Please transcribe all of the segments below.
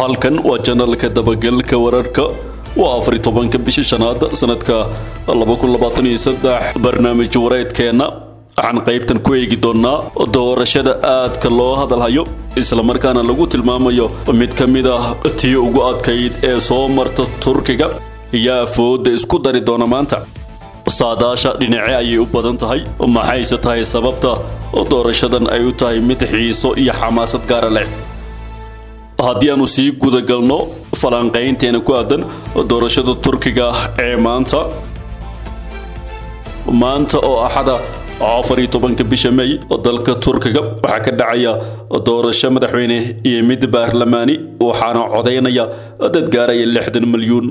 halkan waa janalka dabagelka wararka waa afar tobanka bisha shanaad sanadka barnaamij wareedkeenna waxaan qaybtan ku eegi doonnaa doorashada aadka loo hadalhayo islamarkaana lagu tilmaamayo mid ka mid ah tii ugu adkayd ee soo marta turkiga yaa fooda isku dari doona maanta saadaasha dhinace ayay u badan tahay maxayse tahay sababta doorashadan ay u tahay mid xiiso iyo xamaasad gaara leh haddii aanu sii gudagalno falanqaynteena ku aadan doorashada turkiga ee maanta maanta oo axada afar iyo tobanka bisha may dalka turkiga waxaa ka dhacaya doorasho madaxweyne iyo mid baarlamaani waxaana codaynaya dad gaaraya lixdan milyuun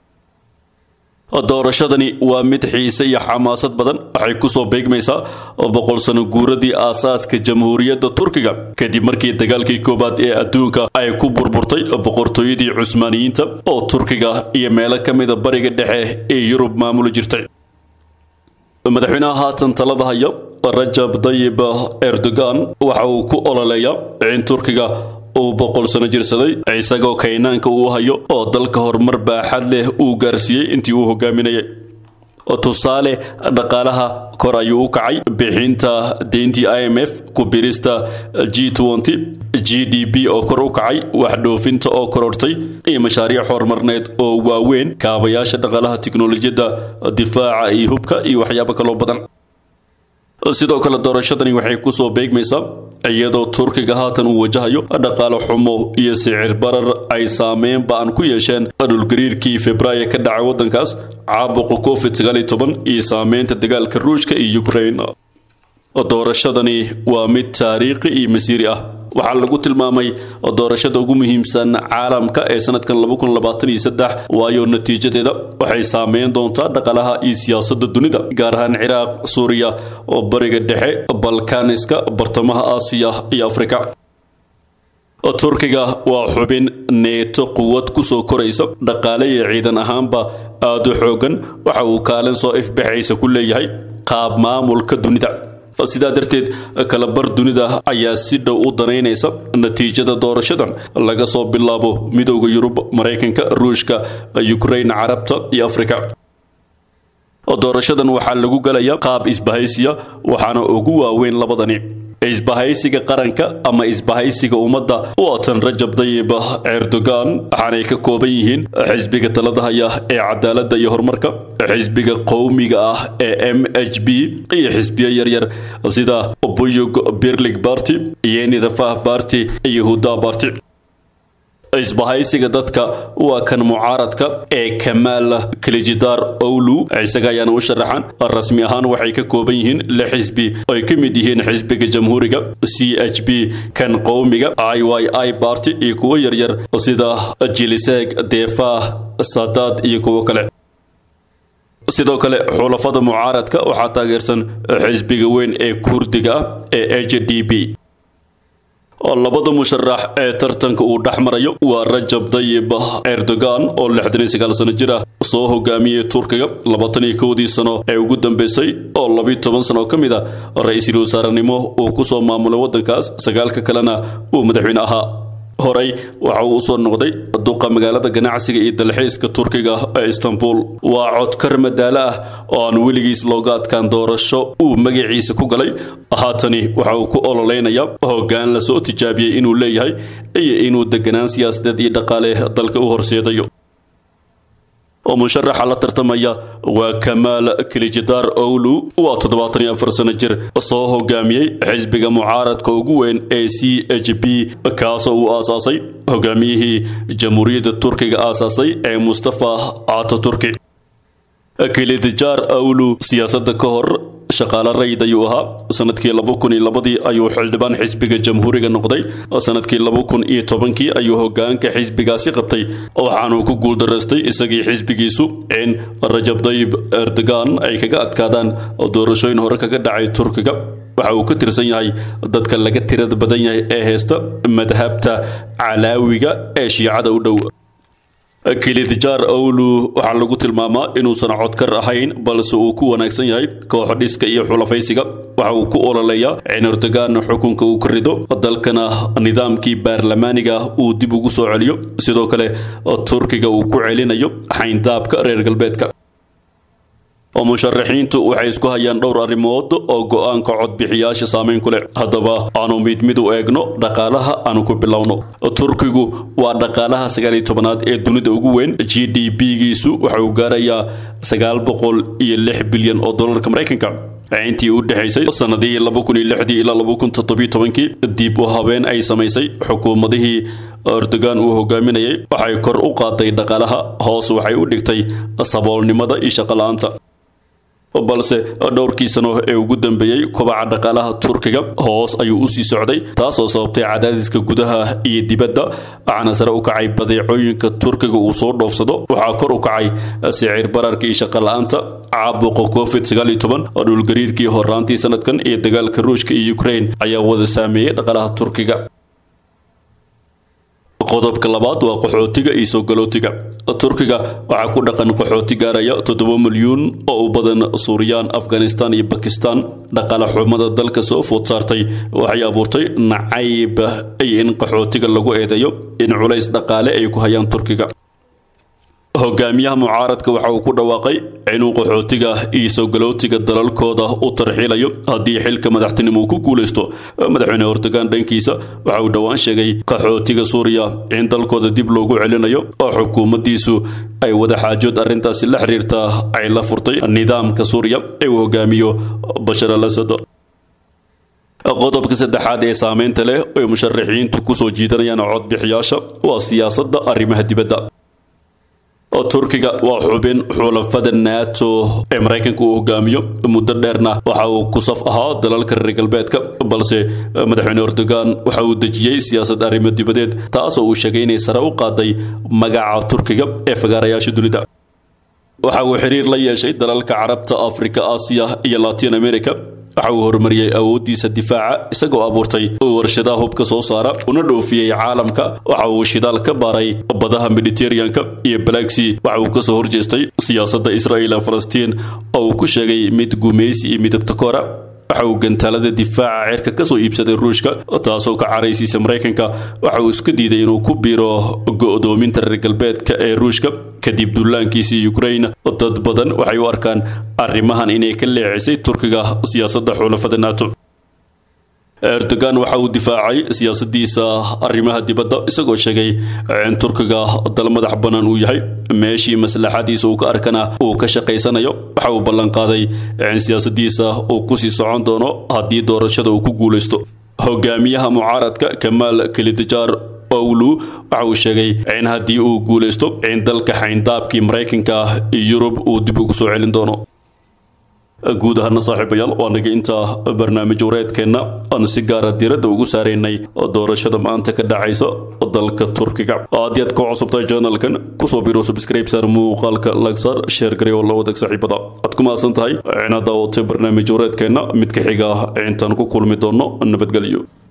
doorashadani waa mid xiise iyo xamaasad badan waxay kusoo beegmaysaa boqol sano guuradii aasaaska jamhuuriyadda turkiga kadib markii dagaalkii koowaad ee adduunka ay ku burburtay boqortooyadii cusmaaniyiinta oo turkiga iyo meelo ka mida bariga dhexe ee yurub maamuli jirtay madaxweynaha haatan talada haya rajab dayib erdogan waxa uu ku ololeeyaa in turkiga uu boqol sano jirsaday isagoo kaynaanka uu hayo oo dalka horumar baaxad leh uu gaarsiiyey intii uu hogaaminayay tusaale dhaqaalaha kor ayuu u kacay bixinta deyntii i m f ku birista g g d b oo kor u kacay wax dhoofinta oo korortay iyo mashaariic horumarneed oo waaweyn kaabayaasha dhaqaalaha tiknolojiyadda difaaca iyo hubka iyo waxyaabo kaloo badan sidoo kale doorashadani waxay kusoo beegmaysaa iyadoo turkiga haatan uu wajahayo dhaqaale xumo iyo sicir barar ay saameyn ba-an ku yeesheen dhulgariirkii februaayo ka dhacay waddankaas caabuqa covid sagaal iyo toban iyo saameynta dagaalka ruushka iyo ukraine doorashadani waa mid taariikhi iyo masiiri ah waxaa lagu tilmaamay doorashada ugu muhiimsan caalamka ee sanadkan waayo natiijadeeda waxay saameyn doontaa dhaqaalaha iyo siyaasadda dunida gaar ahaan ciraaq suuriya oo bariga dhexe balkaniska bartamaha aasiya iyo afrika turkiga waa xubin neeto quwad kusoo koraysa dhaqaale iyo ciidan ahaanba aada u xoogan waxa uu kaalin soo ifbaxaysa ku leeyahay qaab maamulka dunida sidaa darteed kalabar dunida ayaa si dhow u danaynaysa natiijada doorashadan laga soo bilaabo midowda yurub maraykanka ruushka ukraine carabta iyo afrika doorashadan waxaa lagu galayaa qaab isbahaysiya waxaana ugu waaweyn labadani isbahaysiga qaranka ama isbahaysiga ummadda waatan rajab dayib erdogan waxaanay ka kooban yihiin xisbiga talada haya ee cadaaladda iyo horumarka xisbiga qowmiga ah ee m h b iyo xisbiyo yaryar sida buyug birlig barty yenidafah barty iyo huda barty isbahaysiga dadka waa kan mucaaradka ee kamaal kilijidaar owlu isaga ayaana u sharaxan rasmi ahaan waxay ka kooban yihiin lix xisbi ay ka mid yihiin xisbiga jamhuuriga c h b kan qowmiga i y i barty iyo kuwo yaryar sida jiliseeg deefah sadaad iyo kuwo kale sidoo kale xulafada mucaaradka waxaa taageersan xisbiga weyn ee kurdiga ah ee h d b labada musharax ee tartanka uu dhex marayo waa rajab dayib erdogan oo lixdan iyo sagaal sano jir ah soo hogaamiyey turkiga labaatan iyo kowdii sano ee ugu dambeysay oo labiyo toban sano oo ka mid ah ra-iisul wasaarenimo uu kusoo maamulay waddankaas sagaalka kalena uu madaxweyne ahaa horey waxa uu usoo noqday duqa magaalada ganacsiga iyo dalxiiska turkiga ee istanbul waa codkar madaalo ah oo aan weligiis looga adkaan doorasho uu magaciisa ku galay haatani waxa uu ku ololeynaya hoggaan lasoo tijaabiyey inuu leeyahay iyo inuu deganaan siyaasadeed iyo dhaqaale dalka u horseedayo oo musharaxa la tartamaya waa kamaal kilijidaar owlu waa toddobaatan iyo afar sano jir soo hogaamiyey xisbiga mucaaradka ugu weyn ee c h b kaasoo uu aasaasay hogaamiyihii jamhuuriyadda turkiga aasaasay ee mustafa ataturki kilidijaar awlu siyaasadda ka hor shaqaale rayd ayuu ahaa sanadkii laba kun iyo labadii ayuu xildhibaan xisbiga jamhuuriga noqday sanadkii laba kun iyo tobankii ayuu hogaanka xisbigaasi qabtay waxaanuu ku guuldaraystay isagii xisbigiisu in rajab dayib erdogan ay kaga adkaadaan doorashooyin hore kaga dhacay turkiga waxa uu ka tirsan yahay dadka laga tirada badan yahay ee heysta madhabta calaawiga ee shiicada u dhow kilidjaar owlu waxaa lagu tilmaamaa inuusan codkar ahayn balse uu ku wanaagsan yahay koox dhiska iyo xulafaysiga waxa uu ku ololeeyaa in erdogan xukunka uu ka rido dalkana nidaamkii baarlamaaniga uu dib ugu soo celiyo sidoo kale turkiga uu ku celinayo xayndaabka reer galbeedka musharaxiintu waxay isku hayaan dhowr arrimood oo go-aanka codbixiyaasha saameyn ku leh haddaba aanu mid mid u eegno dhaqaalaha aanu ku bilowno turkigu waa dhaqaalaha sagaal iyo tobanaad ee dunida ugu weyn g d p-giisu waxa uu gaarayaa sagaal boqol iyo lix bilyan oo dollarka maraykanka intii u dhexaysay sanadihii laba kun iyo lixdii ilaa laba kun toddobiyo tobankii dib u habeen ay samaysay xukuumadihii erdogan uu hogaaminayay waxay kor u qaaday dhaqaalaha hoos waxay u dhigtay saboolnimada iyo shaqo-la-aanta balse dhowrkii sano ee ugu dambeeyey kobaca dhaqaalaha turkiga hoos ayuu usii socday taasoo sababtay cadaadiska gudaha iyo dibadda waxaana sare u kacay badeecooyinka turkiga uu soo dhoofsado waxaa kor u kacay sicir bararka iyo shaqo-la-aanta caabuqa covid sagaal iyo toban dhulgariirkii horaantii sanadkan iyo dagaalka ruushka iyo ukraine ayaa wada saameeyey dhaqaalaha turkiga qodobka labaad waa qaxootiga iyo soo galootiga turkiga waxaa ku dhaqan qaxooti gaaraya toddoba milyuun oo u badan suuriyaan afghanistan iyo bakistan dhaqaale xumada dalka soo food saartay waxay abuurtay nacayb iyo in qaxootiga lagu eedeeyo in culays dhaqaale ay ku hayaan turkiga hogaamiyaha mucaaradka waxa uu ku dhawaaqay inuu qaxootiga iyo soo galootiga dalalkooda u tarxiilayo haddii xilka madaxtinimo uu ku guulaysto madaxweyne erdogan dhankiisa waxa uu dhowaan sheegay qaxootiga suuriya in dalkooda dib loogu celinayo oo xukuumaddiisu ay wada xaajood arrintaasi la xiriirta ay la furtay nidaamka suuriya ee uu hogaamiyo bashar al asad qodobka saddexaad ee saameynta leh ay musharaxiintu kusoo jiidanayaan codbixiyaasha waa siyaasadda arrimaha dibadda turkiga waa xubin xulafada nato ee maraykanka uu hogaamiyo muddo dheerna waxa uu ku saf ahaa dalalka reer galbeedka balse madaxweyne erdogan waxa uu dejiyey siyaasad arrimo dibadeed taasoo uu sheegay inay sare u qaaday magaca turkiga ee fagaarayaasha dunida waxa uu xiriir la yeeshay dalalka carabta afrika aasiya iyo latin america waxa uu horumariyey awooddiisa difaaca isagoo abuurtay warshadaha hubka soo saara una dhoofiyey caalamka waxa uu shidaal ka baaray badaha mediterraneanka iyo balagsi waxa uu kasoo horjeestay siyaasadda israel ee falastiin oo uu ku sheegay mid gumaysi iyo midabta koora waxa uu gantaalada difaaca ceerka kasoo iibsaday ruushka taasoo ka caraysiisa maraykanka waxa uu iska diiday inuu ku biiro go-doominta reer galbeedka ee ruushka kadib dullaankiisii ukraine dad badan waxay u arkaan arrimahan inay ka leecisay turkiga siyaasadda xulafada nato erdogan waxa uu difaacay siyaasadiisa arrimaha dibadda isagoo sheegay in turkiga dal madax bannaan uu yahay meeshii maslaxadiisa uu ka arkana uu ka shaqaysanayo waxa uu ballanqaaday in siyaasadiisa uu kusii socon doono haddii doorashada uu ku guulaysto hogaamiyaha mucaaradka kamaal kilidajaar owlu waxa uu sheegay in haddii uu guulaysto in dalka xayndaabkii maraykanka iyo yurub uu dib ugu soo celin doono guud ahaana saaxiibayaal waa naga intaa barnaamij wareedkeenna aan si gaara diiradda ugu saaraynay doorashada maanta ka dhacaysa dalka turkiga haddii aad ka cusubtahay janalkan kusoo biro subscribe saar muuqaalka lagsar sheer garay oo la wadag saaxiibada aad ku mahadsan tahay inaad daawatay barnaamij wareedkeenna mid ka xiga intaan ku kulmi doono nabadgelyo